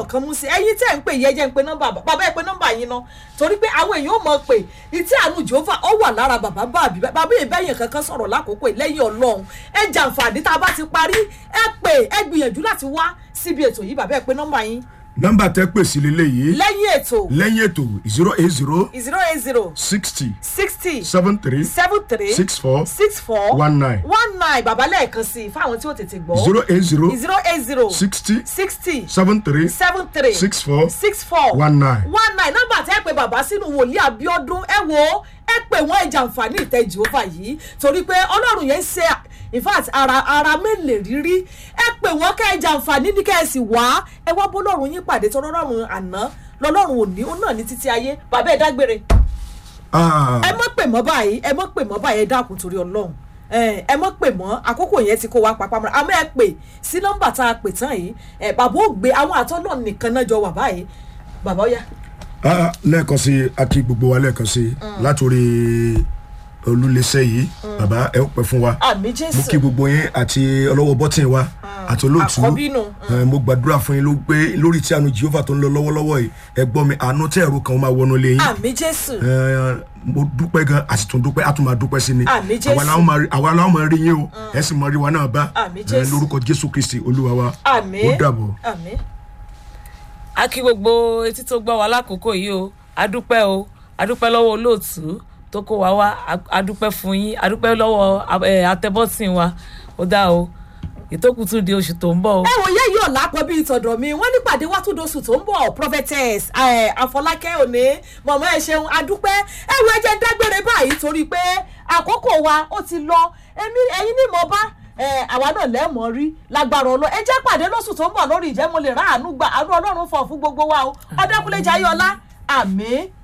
kan mú sí ẹ̀yin tẹ́ ń pè yẹ jẹ́ ń pe nọ́mbà bàbá ẹ pe nọ́mbà yín ná torí pé àwọn èèyàn ò mọ̀ pé ìtí àánú jehova ó wà lára bàbá bàbí bàbá ìbẹ́yìn kankan sọ̀rọ̀ lákòókò yìí lẹ́yìn ọlọ́run ẹ jàǹfààní tá a bá ti parí ẹ pè ẹ gbìyànjú láti wá síbi ètò yìí bàbá ẹ pe nọ́mbà yín nọ́mbà tẹ́ pè sí leléyìí lẹ́yìn ètò lẹ́yìn ètò zero eight zero zero eight zero sixty sixty seven three seven three six four six four one nine one nine bàbá lẹ́ẹ̀kan sí i fáwọn tí ó tètè gbọ́ zero eight zero zero eight zero sixty sixty seven three seven three six four six four one nine. one nine nọ́mbà tẹ́ pé bàbá sínú wòlíì abiodun ẹ wo ẹ pè wọ́n ẹ jàǹfààní ìtẹ́ jehova yìí torí pé ọlọ́run yẹn ń ṣe in fact ara ara mélèé rírí ẹ pè wọ́n kẹ́ ẹ jàǹfààní ní kẹ́ ẹ sì wá ẹ wá bó lọ́run yín pàdé tó lọ́run àná lọ́lọ́run òní ó náà ní títí ayé bàbá ẹ dágbére Ah, ẹ mọ̀ pè mọ́ báyìí ẹ mọ̀ pè mọ́ báyìí ẹ dákun torí ọlọ́run ẹ ẹ mọ̀ pè mọ́ àkókò yẹn ti kó wa papá mọ́ra àmọ́ ẹ pè sí nọ́mbà tá a pè tán yìí ẹ bàbá ò gbé àwọn àtọ́nà nìkan náà jọ wà báyìí bàbá ó yá. ah, lẹ́ẹ̀kan sí i a kí gbogbo wa lẹ́ẹ̀kan sí i látòrí olúléṣẹ́ yìí bàbá ẹ ó pẹ́ fún wa àmì mo jésù kí gbogbo yín àti ọlọ́wọ́ bọ́tìn wa àti olóòtú àkọ́bí nù. Eh, mo gbàdúrà fún yín ló pé lórí tí àánú jehova tó ń lọ lọ́wọ́lọ́wọ́ yìí ẹ gbọ́ mi àánú tẹ́ ẹ̀rọ kan ó máa wọnú lé yín àmì jésù Eh, mo dúpẹ́ gan a sì tún dúpẹ́ a tún máa dúpẹ́ sí ni Àmín Jésù. àwa làwọn máa rí- àwa làwọn máa rí yín o ẹ sì máa rí wa náà bá Àmín Eh, Jésù. lórúkọ jésù kristi olúwa wa àmì ó dàbọ̀. àmì a kí gbogbo etí tó gbọ́ wa lákòókò yìí o adúpẹ́ o adúpẹ́ lọ́wọ́ olóòtú tó kó wa wá a- adúpẹ́ fún yín adúpẹ́ lọ́wọ́ ẹ, atẹ́bọ́tìn wa ó dá o ìtókù tún di oṣù tó ń bọ̀ o. ẹ wò yẹ yóò lápọ̀ bíi tọ̀dọ̀ mi wọ́n ní pàdé wá tún doṣù tó ń bọ̀ prophetess eh, àfọlákẹ́ òní mọ̀mọ́ ẹ ṣeun adúpẹ́ ẹ wo ẹjẹ́ ń dágbére báyìí torí pé àkókò wa ó ti lọ èmi ẹ̀yin ní mo bá eh, àwa náà lẹ́ẹ̀mọ́ rí lágbára ọlọ́ ẹ jẹ́ pàdé lóṣù tó ń bọ̀ lórí ìjẹ́ mo lè rà àánú gba àánú ọlọ́run fọ̀ fún gbogbo wa o ọdẹkùnlé jayọlá àmì